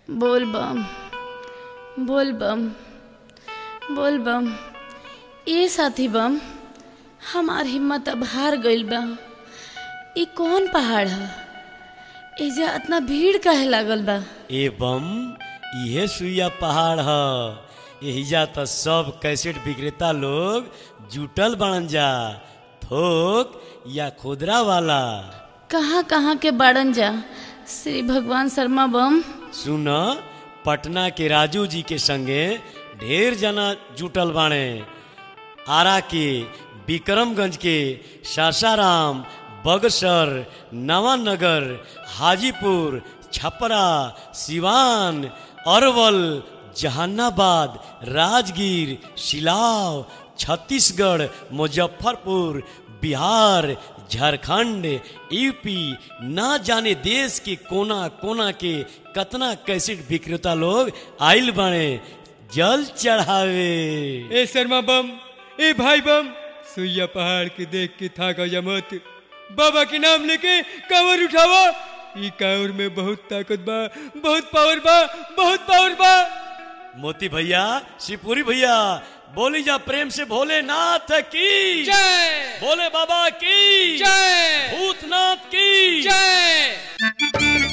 बोल बम बोल बम बोल बम ए साथी बम हमार हिम्मत अब हार गइल बा ई कौन पहाड़ ह एजा इतना भीड़ काहे लागल बा एवं इहे सुइया पहाड़ ह एहिजा त सब कैसेट विक्रेता लोग जुटल बनन जा थोक या खुदरा वाला कहाँ कहाँ के बाड़न जा श्री भगवान शर्मा बम सुन पटना के राजू जी के संगे ढेर जना जुटल बाणे आरा के विक्रमगंज के सासाराम बगसर नवानगर हाजीपुर छपरा सिवान अरवल जहानाबाद राजगीर सिलाव छत्तीसगढ़ मुजफ्फरपुर बिहार झारखंड यूपी ना जाने देश के कोना कोना के कतना कैसेट विक्रेता लोग आइल बने जल चढ़ावे ए शर्मा बम ए भाई बम सुइया पहाड़ के देख के था गया मत बाबा के नाम लेके कांवर उठावा ई कांवर में बहुत ताकत बा बहुत पावर बा बहुत पावर बा मोती भैया शिवपुरी भैया बोली जा प्रेम से भोलेनाथ की जय भोले बाबा की जय भूतनाथ की जय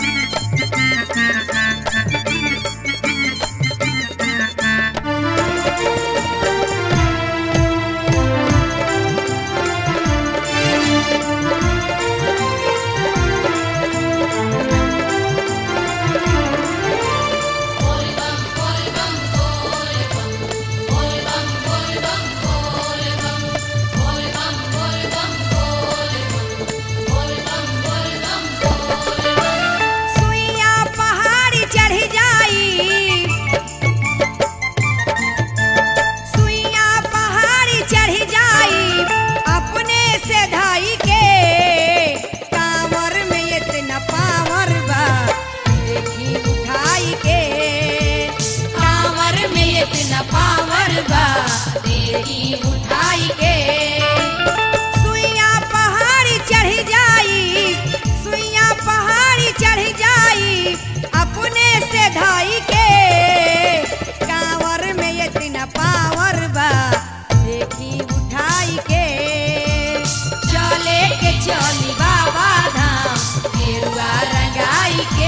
सुइया पहाड़ी चढ़ जाई सुइया पहाड़ी चढ़ जाई अपने से धाई के कांवर में इतना पावर बा देखी उठाई के कांवर में इतना पावर बा देखी उठाई के सुइया पहाड़ी चढ़ जाई सुइया पहाड़ी चढ़ जाई अपने से धाई के कांवर में इतना पावर बा देखी उठाई के चले के चली बाबा धाम गेरुआ रंगाई के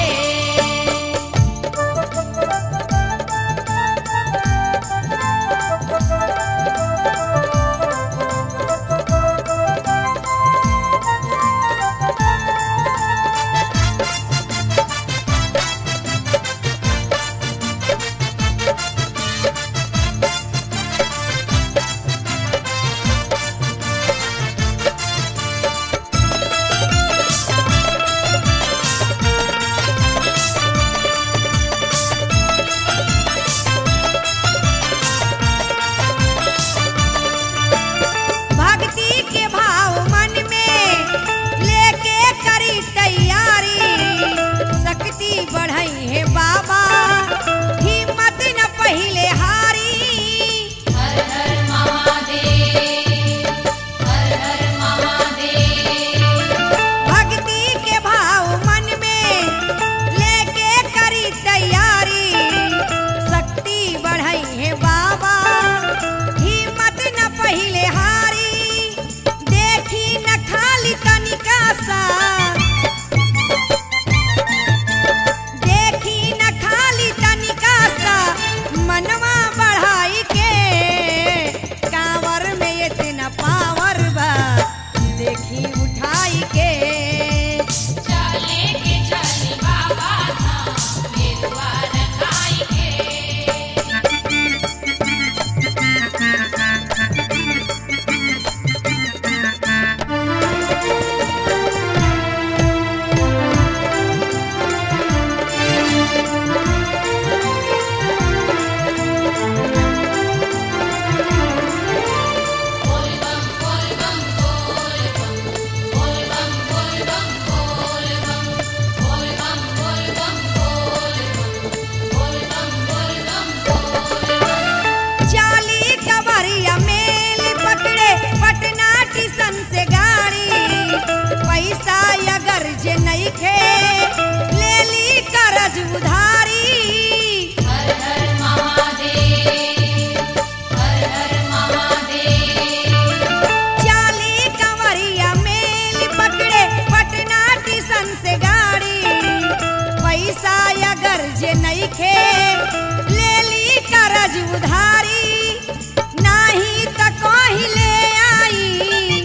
जे नइखे ले ली करज उधारी नाही त कहीं ले आई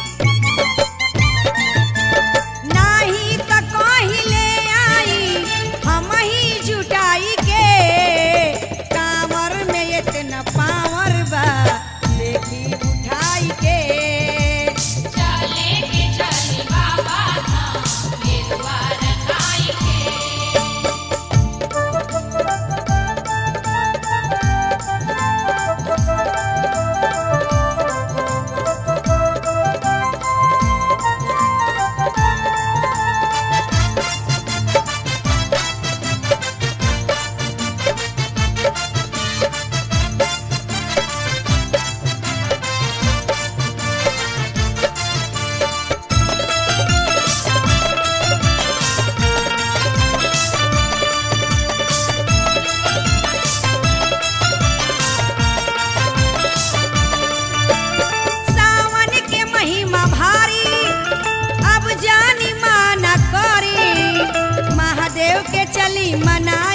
नाही त कहीं ले आई हम ही जुटाई के कांवर में इतना पावर बा देखी उठाई के चले के चले बाबा धाम गेरुआ रखाई के सावन के महिमा भारी अब जानी माना करी महादेव के चली मना